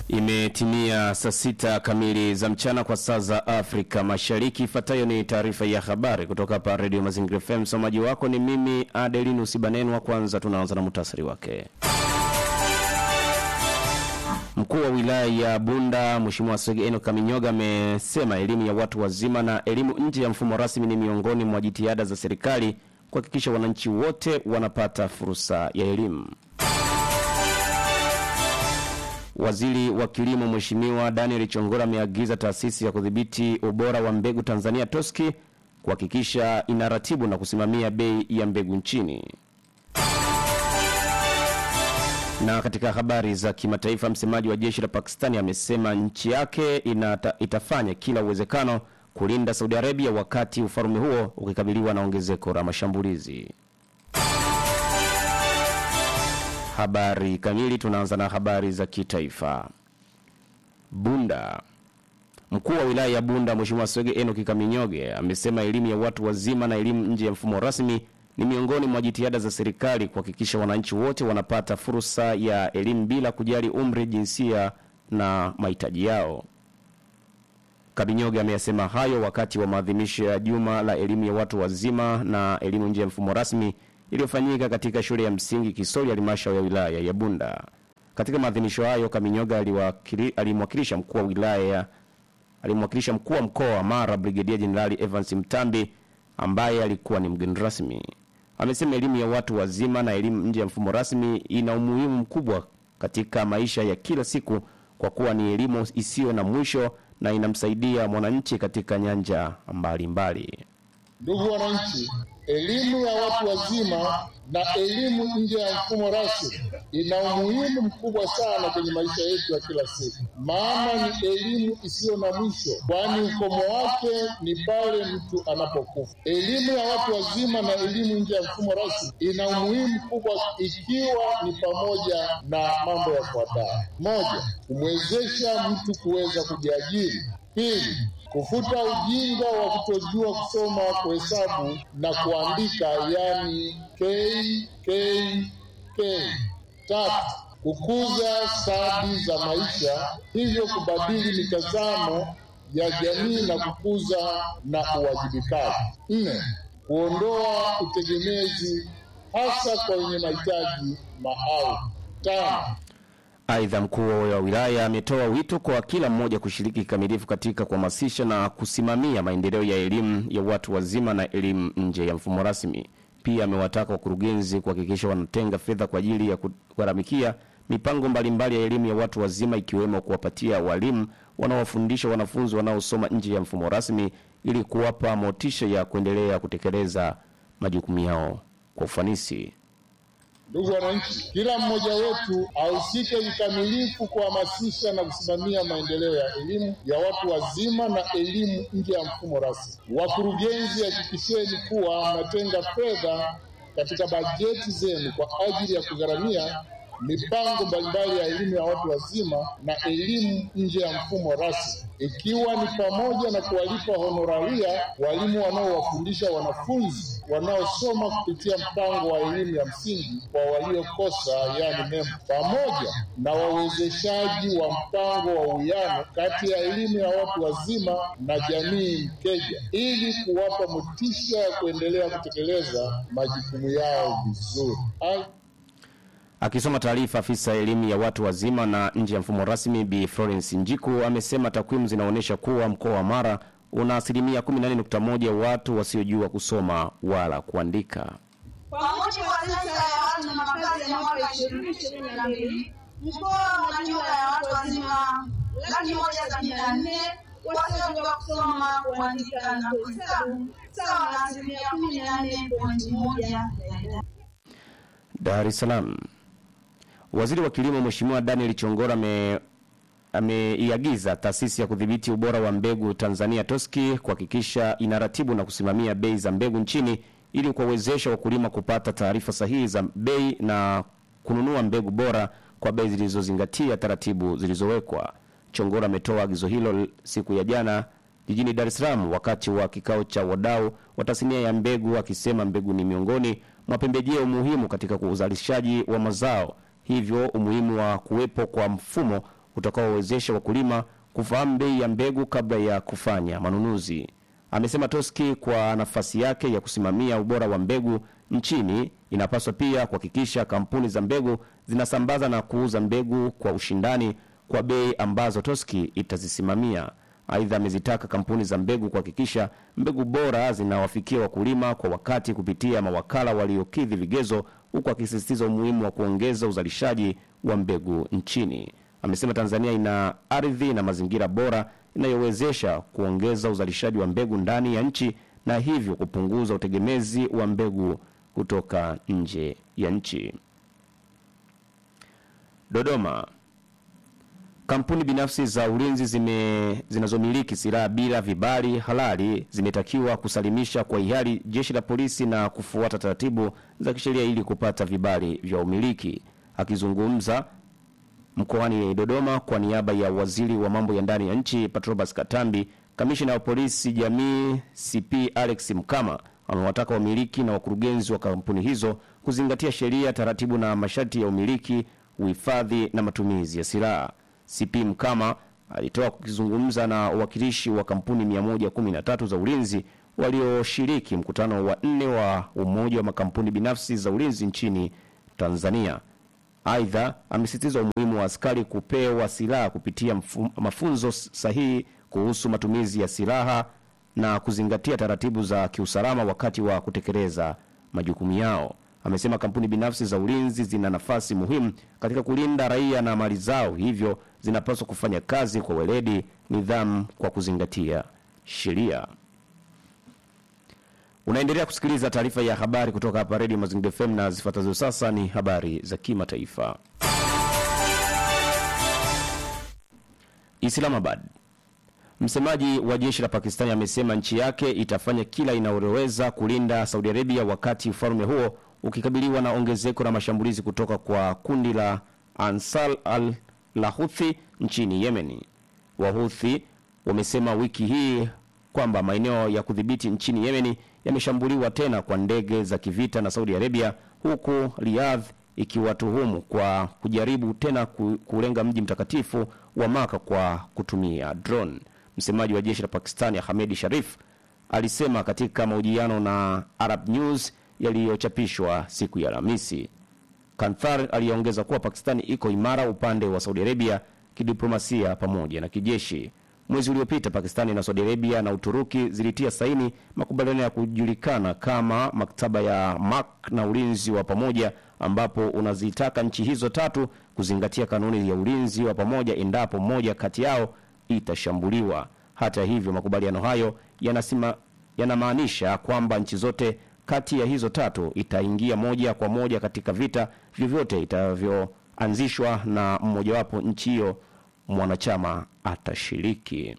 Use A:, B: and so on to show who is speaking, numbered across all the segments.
A: Imetimia saa sita kamili za mchana kwa saa za Afrika Mashariki. Ifuatayo ni taarifa ya habari kutoka hapa Redio Mazingira FM. Msomaji wako ni mimi Adelinus Banenwa. Kwanza tunaanza na muhtasari wake. Mkuu wa wilaya ya Bunda Mheshimiwa Swege Eno Kaminyoga amesema elimu ya watu wazima na elimu nje ya mfumo rasmi ni miongoni mwa jitihada za serikali kuhakikisha wananchi wote wanapata fursa ya elimu. Waziri wa Kilimo Mheshimiwa Daniel Chongora ameagiza taasisi ya kudhibiti ubora wa mbegu Tanzania TOSCI kuhakikisha inaratibu na kusimamia bei ya mbegu nchini. Na katika habari za kimataifa, msemaji wa jeshi la Pakistani amesema nchi yake inata, itafanya kila uwezekano kulinda Saudi Arabia wakati ufalme huo ukikabiliwa na ongezeko la mashambulizi. Habari kamili. Tunaanza na habari za kitaifa. Bunda. Mkuu wa wilaya ya Bunda Mheshimiwa Swege Enoki Kaminyoge amesema elimu ya watu wazima na elimu nje ya mfumo rasmi ni miongoni mwa jitihada za serikali kuhakikisha wananchi wote wanapata fursa ya elimu bila kujali umri, jinsia na mahitaji yao. Kabinyoge ameyasema hayo wakati wa maadhimisho ya juma la elimu ya watu wazima na elimu nje ya mfumo rasmi iliyofanyika katika shule ya msingi Kisori halmashauri ya wilaya ya Bunda. Katika maadhimisho hayo, Kaminyoga alimwakilisha mkuu wa wilaya alimwakilisha mkuu wa mkoa wa Mara Brigedia Jenerali Evans Mtambi ambaye alikuwa ni mgeni rasmi. Amesema elimu ya watu wazima na elimu nje ya mfumo rasmi ina umuhimu mkubwa katika maisha ya kila siku kwa kuwa ni elimu isiyo na mwisho na inamsaidia mwananchi katika nyanja mbalimbali.
B: Ndugu wananchi, elimu ya watu wazima na elimu nje ya mfumo rasmi ina umuhimu mkubwa sana kwenye maisha yetu ya kila siku, maana ni elimu isiyo na mwisho, kwani ukomo wake ni pale mtu anapokufa. Elimu ya watu wazima na elimu nje ya mfumo rasmi ina umuhimu mkubwa ikiwa ni pamoja na mambo yafuatayo: moja, kumwezesha mtu kuweza kujiajiri; pili, kufuta ujinga wa kutojua kusoma, kuhesabu na kuandika, yani KKK. Tatu, kukuza stadi za maisha, hivyo kubadili mitazamo ya jamii na kukuza na uwajibikaji. Nne, kuondoa utegemezi hasa kwa wenye mahitaji maalum. Tano,
A: Aidha, mkuu wa wilaya ametoa wito kwa kila mmoja kushiriki kikamilifu katika kuhamasisha na kusimamia maendeleo ya elimu ya watu wazima na elimu nje ya mfumo rasmi. Pia amewataka wakurugenzi kuhakikisha wanatenga fedha kwa ajili ya kugharamikia mipango mbalimbali ya elimu ya watu wazima ikiwemo kuwapatia walimu wanaowafundisha wanafunzi wanaosoma nje ya mfumo rasmi ili kuwapa motisha ya kuendelea kutekeleza majukumu yao kwa ufanisi.
B: Ndugu wananchi, kila mmoja wetu ahusike kikamilifu kuhamasisha na kusimamia maendeleo ya elimu ya watu wazima na elimu nje ya mfumo rasmi. Wakurugenzi, hakikisheni kuwa mnatenga fedha katika bajeti zenu kwa ajili ya kugharamia mipango mbalimbali ya elimu ya watu wazima na elimu nje ya mfumo rasmi, ikiwa ni pamoja na kuwalipa honoraria walimu wanaowafundisha wanafunzi wanaosoma kupitia mpango wa elimu ya msingi kwa waliokosa, yani MEM, pamoja na wawezeshaji wa mpango wa uwiano kati ya elimu ya watu wazima na jamii mkeja, ili kuwapa motisha ya kuendelea kutekeleza majukumu yao vizuri.
A: Akisoma taarifa, afisa elimu ya watu wazima na nje ya mfumo rasmi Bi Florence Njiku amesema takwimu zinaonyesha kuwa mkoa wa Mara una asilimia 14.1 watu wasiojua kusoma wala kuandika.
C: Kwa mujibu wa sensa ya watu na makazi ya mwaka 2022 mkoa una jumla ya watu wazima laki moja sabini na nne wasiojua kusoma, kuandika na kuhesabu sawa na asilimia 14.1 ya idadi.
A: Dar es Salaam. Waziri wa Kilimo Mheshimiwa Daniel Chongora ame ameiagiza taasisi ya kudhibiti ubora wa mbegu Tanzania TOSCI kuhakikisha inaratibu na kusimamia bei za mbegu nchini ili kuwawezesha wakulima kupata taarifa sahihi za bei na kununua mbegu bora kwa bei zilizozingatia taratibu zilizowekwa. Chongora ametoa agizo hilo siku ya jana jijini Dar es Salaam wakati wa kikao cha wadau wa tasnia ya mbegu, akisema mbegu ni miongoni mwa pembejeo muhimu katika uzalishaji wa mazao, hivyo umuhimu wa kuwepo kwa mfumo utakaowezesha wakulima kufahamu bei ya mbegu kabla ya kufanya manunuzi. Amesema Toski kwa nafasi yake ya kusimamia ubora wa mbegu nchini inapaswa pia kuhakikisha kampuni za mbegu zinasambaza na kuuza mbegu kwa ushindani kwa bei ambazo Toski itazisimamia. Aidha, amezitaka kampuni za mbegu kuhakikisha mbegu bora zinawafikia wakulima kwa wakati kupitia mawakala waliokidhi vigezo, huku akisisitiza umuhimu wa kuongeza uzalishaji wa mbegu nchini. Amesema Tanzania ina ardhi na mazingira bora inayowezesha kuongeza uzalishaji wa mbegu ndani ya nchi na hivyo kupunguza utegemezi wa mbegu kutoka nje ya nchi. Dodoma. Kampuni binafsi za ulinzi zime zinazomiliki silaha bila vibali halali zimetakiwa kusalimisha kwa hiari jeshi la polisi na kufuata taratibu za kisheria ili kupata vibali vya umiliki. Akizungumza mkoani Dodoma kwa niaba ya waziri wa mambo ya ndani ya nchi Patrobas Katambi, kamishina wa polisi jamii CP Alex Mkama amewataka wamiliki na wakurugenzi wa kampuni hizo kuzingatia sheria, taratibu na masharti ya umiliki, uhifadhi na matumizi ya silaha. CP Mkama alitoa kukizungumza na wawakilishi wa kampuni 113 za ulinzi walioshiriki mkutano wa nne wa umoja wa makampuni binafsi za ulinzi nchini Tanzania. Aidha, amesisitiza umuhimu wa askari kupewa silaha kupitia mfu, mafunzo sahihi kuhusu matumizi ya silaha na kuzingatia taratibu za kiusalama wakati wa kutekeleza majukumu yao. Amesema kampuni binafsi za ulinzi zina nafasi muhimu katika kulinda raia na mali zao, hivyo zinapaswa kufanya kazi kwa weledi, nidhamu, kwa kuzingatia sheria. Unaendelea kusikiliza taarifa ya habari kutoka hapa Redio Mazingira FM na zifuatazo sasa ni habari za kimataifa. Islamabad. Msemaji wa jeshi la Pakistani amesema nchi yake itafanya kila inayoweza kulinda Saudi Arabia wakati ufalme huo ukikabiliwa na ongezeko la mashambulizi kutoka kwa kundi la Ansar al la Houthi nchini Yemen. Wahuthi wamesema wiki hii kwamba maeneo ya kudhibiti nchini Yemen yameshambuliwa tena kwa ndege za kivita na Saudi Arabia, huku Riyadh ikiwatuhumu kwa kujaribu tena ku- kulenga mji mtakatifu wa Maka kwa kutumia drone. Msemaji wa jeshi la Pakistani Hamedi Sharif alisema katika mahojiano na Arab News yaliyochapishwa siku ya Alhamisi. Kanthar aliongeza kuwa Pakistani iko imara upande wa Saudi Arabia kidiplomasia pamoja na kijeshi. Mwezi uliopita Pakistani na Saudi Arabia na Uturuki zilitia saini makubaliano ya kujulikana kama maktaba ya Mak na ulinzi wa pamoja, ambapo unazitaka nchi hizo tatu kuzingatia kanuni ya ulinzi wa pamoja endapo moja kati yao itashambuliwa. Hata hivyo, makubaliano hayo yanasima yanamaanisha kwamba nchi zote kati ya hizo tatu itaingia moja kwa moja katika vita vyovyote itavyoanzishwa na mmojawapo nchi hiyo mwanachama atashiriki.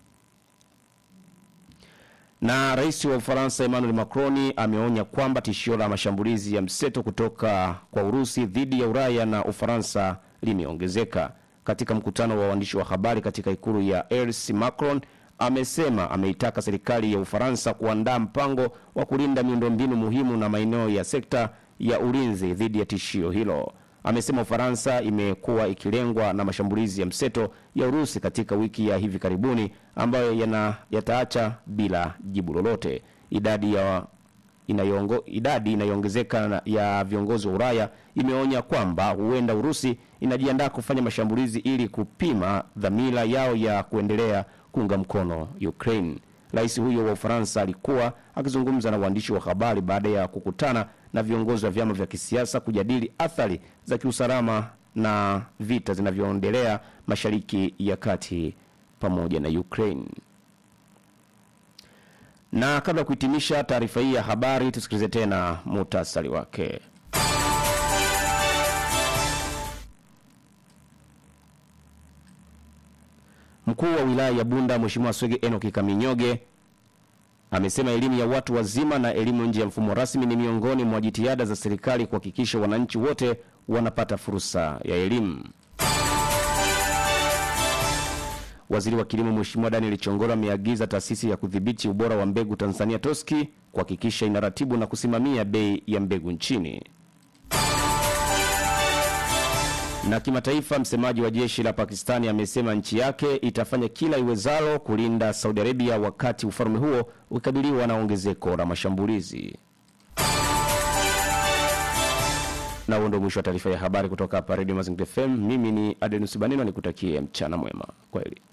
A: Na rais wa Ufaransa Emmanuel Macron ameonya kwamba tishio la mashambulizi ya mseto kutoka kwa Urusi dhidi ya Ulaya na Ufaransa limeongezeka. Katika mkutano wa waandishi wa habari katika ikulu ya Elys, Macron amesema ameitaka serikali ya Ufaransa kuandaa mpango wa kulinda miundombinu muhimu na maeneo ya sekta ya ulinzi dhidi ya tishio hilo. Amesema Ufaransa imekuwa ikilengwa na mashambulizi ya mseto ya Urusi katika wiki ya hivi karibuni ambayo yana yataacha bila jibu lolote. Idadi ya inayongo, idadi inayoongezeka na- ya viongozi wa Ulaya imeonya kwamba huenda Urusi inajiandaa kufanya mashambulizi ili kupima dhamira yao ya kuendelea kuunga mkono Ukraine. Rais huyo wa Ufaransa alikuwa akizungumza na waandishi wa habari baada ya kukutana na viongozi wa vyama vya kisiasa kujadili athari za kiusalama na vita zinavyoendelea Mashariki ya Kati pamoja na Ukraine. Na kabla ya kuhitimisha taarifa hii ya habari, tusikilize tena muhtasari wake. Mkuu wa wilaya ya Bunda Mheshimiwa Swege Enoki Kaminyoge amesema elimu ya watu wazima na elimu nje ya mfumo rasmi ni miongoni mwa jitihada za serikali kuhakikisha wananchi wote wanapata fursa ya elimu. Waziri wa Kilimo Mheshimiwa Daniel Chongoro ameagiza taasisi ya kudhibiti ubora wa mbegu Tanzania TOSCI kuhakikisha inaratibu na kusimamia bei ya mbegu nchini. Na kimataifa, msemaji wa jeshi la Pakistani amesema nchi yake itafanya kila iwezalo kulinda Saudi Arabia wakati ufalme huo ukikabiliwa na ongezeko la mashambulizi. Na huo ndio mwisho wa taarifa ya habari kutoka hapa Radio Mazingira FM. Mimi ni Adenus Banino, nikutakie mchana mwema. Kwaheri.